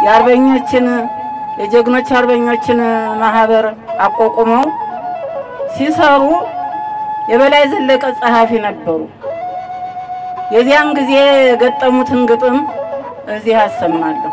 የአርበኞችን የጀግኖች አርበኞችን ማህበር አቋቁመው ሲሰሩ የበላይ ዘለቀ ጸሐፊ ነበሩ። የዚያን ጊዜ የገጠሙትን ግጥም እዚህ አሰማለሁ።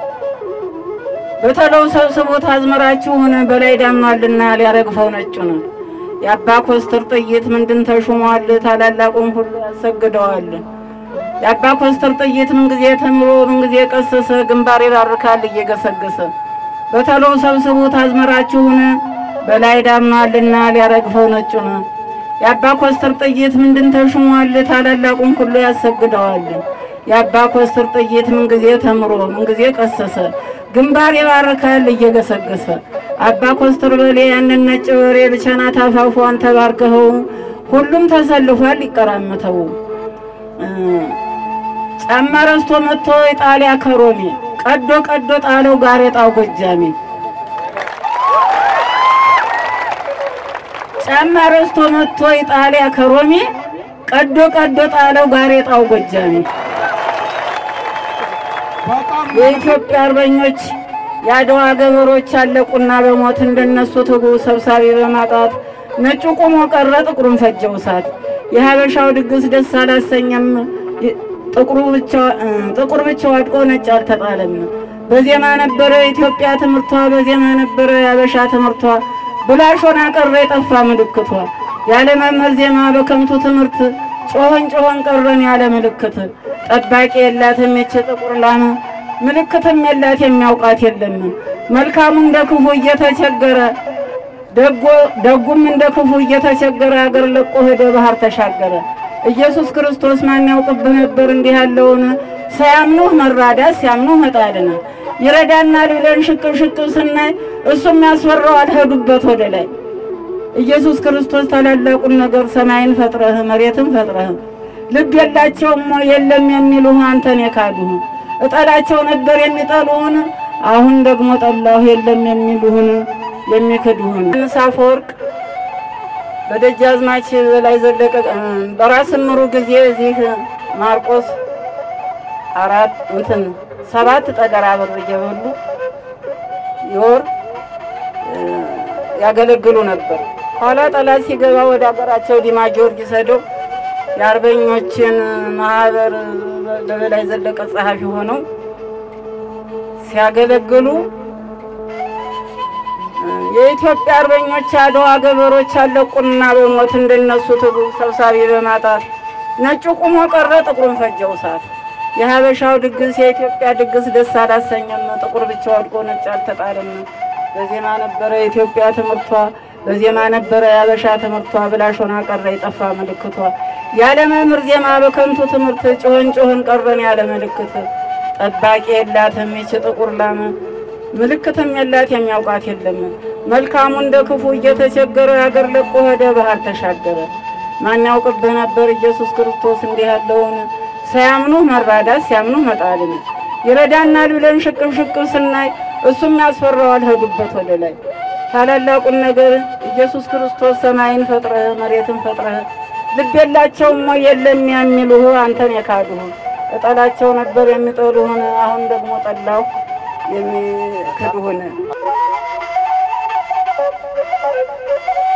በተለው ሰብስቦት አዝመራችሁን በላይ ዳምኗልና ሊያረግፈው ነጩን የአባ ኮስተር ጥይት ምንድን ተሹሟል ታላላቁን ሁሉ ያሰግደዋል። የአባ ኮስተር ጥይት ምንጊዜ ተምሮ ምንጊዜ ቀሰሰ ግንባር ይባርካል እየገሰገሰ በተለው ሰብስቦት አዝመራችሁን በላይ ዳምኗልና ሊያረግፈው ነጩን የአባ ኮስተር ጥይት ምንድን ተሹሟል ታላላቁን ሁሉ ያሰግደዋል። የአባ ኮስተር ጥይት ምንጊዜ ተምሮ ምንጊዜ ቀሰሰ ግንባር ይባርካል እየገሰገሰ አባ ኮስተር በሌ ያንን ነጭ በሬ ብቸና ታፋፏን ተባርከኸው ሁሉም ተሰልፏል ይቀራመተው ጫማ ረስቶ መጥቶ የጣሊያ ከሮሜ ቀዶ ቀዶ ጣለው ጋሬጣው ጎጃሜ ጫማ ረስቶ መጥቶ የጣሊያ ከሮሜ ቀዶ ቀዶ ጣለው ጋሬጣው ጎጃሜ የኢትዮጵያ አርበኞች የአድዋ ገበሮች አለቁና በሞት እንደነሱ ትጉ ሰብሳቢ በማጣት ነጩ ቆሞ ቀረ ጥቁሩን ፈጀው እሳት። የሀበሻው ድግስ ደስ አላሰኘም ጥቁሩ ብቻ ጥቁር ብቻ ወድቆ ነጭ አልተጣለም። በዜማ ነበረ ኢትዮጵያ ትምህርቷ፣ በዜማ ነበረ የሀበሻ ትምህርቷ። ብላሾና ቀረ የጠፋ ምልክቷ። ያለ መምህር ዜማ በከንቱ ትምህርት ጮኸን ጮኸን ቀረን ያለ ምልክት። ጠባቂ የላትም ይች ጥቁር ላም ምልክትም የላት የሚያውቃት የለም። መልካሙ እንደ ክፉ እየተቸገረ ደጉም እንደ ክፉ እየተቸገረ አገር ለቆ ሄደ ባህር ተሻገረ። ኢየሱስ ክርስቶስ ማን ያውቅብህ ነበር እንዲህ ያለውን ሳያምኑህ መራዳት ሲያምኑህ መጣልን ይረዳናል ብለን ሽቅብ ሽቅብ ስናይ እሱም ያስፈራዋል ሄዱበት ወደ ላይ ኢየሱስ ክርስቶስ ታላላቁን ነገር ሰማይን ፈጥረህ መሬትን ፈጥረህ ልብ የላቸውም የለም የሚሉህ አንተን የካዱህ እጠላቸው ነበር የሚጠሉህን አሁን ደግሞ ጠላሁ የለም የሚሉህን የሚክዱህን አፈወርቅ በደጃዝማች በላይ ዘለቀ በራስ ምሩ ጊዜ እዚህ ማርቆስ አራት እንትን ሰባት ጠገራ ብር እየበሉ የወር ያገለግሉ ነበር። ኋላ ጠላት ሲገባ ወደ ሀገራቸው ዲማ ጊዮርጊስ ሄደው የአርበኞችን ማህበር በበላይ ዘለቀ ጸሐፊ ሆነው ሲያገለግሉ የኢትዮጵያ አርበኞች አድዋ ገበሮች አለቁና በሞት እንደነሱ ትጉ ሰብሳቢ በማጣት ነጩ ቁሞ ቀረ ጥቁሩን ፈጀው እሳት። የሀበሻው ድግስ የኢትዮጵያ ድግስ ደስ አላሰኘም፣ ጥቁር ብቻ ወድቆ ነጭ አልተጣለም። በዜማ ነበረ የኢትዮጵያ ትምህርቷ፣ በዜማ ነበረ የሀበሻ ትምህርቷ። ብላሾና ቀረ የጠፋ ምልክቷ። ያለ መምህር ዜማ በከንቱ ትምህርት ጮኸን ጮኸን ቀረን ያለ ምልክት። ጠባቂ የላትም ይች ጥቁር ላም ምልክትም የላት የሚያውቃት የለም። መልካሙ እንደ ክፉ እየተቸገረ አገር ለቆ ሄደ ባህር ተሻገረ። ማን ያውቅብህ ነበር ኢየሱስ ክርስቶስ እንዲህ ያለውን ሳያምኑህ መራዳት ሲያምኑህ መጣልን ይረዳናል ብለን ሽቅብ ሽቅብ ስናይ እሱም ያስፈራዋል ሄዱበት ወደ ላይ ታላላቁን ነገር ኢየሱስ ክርስቶስ ሰማይን ፈጥረህ መሬትን ፈጥረህ ልብ የላቸውም ወይ የለም የሚሉህ አንተን የካዱህ እጠላቸው ነበር የሚጠሉህን አሁን ደግሞ ጠላሁ የሚክዱህን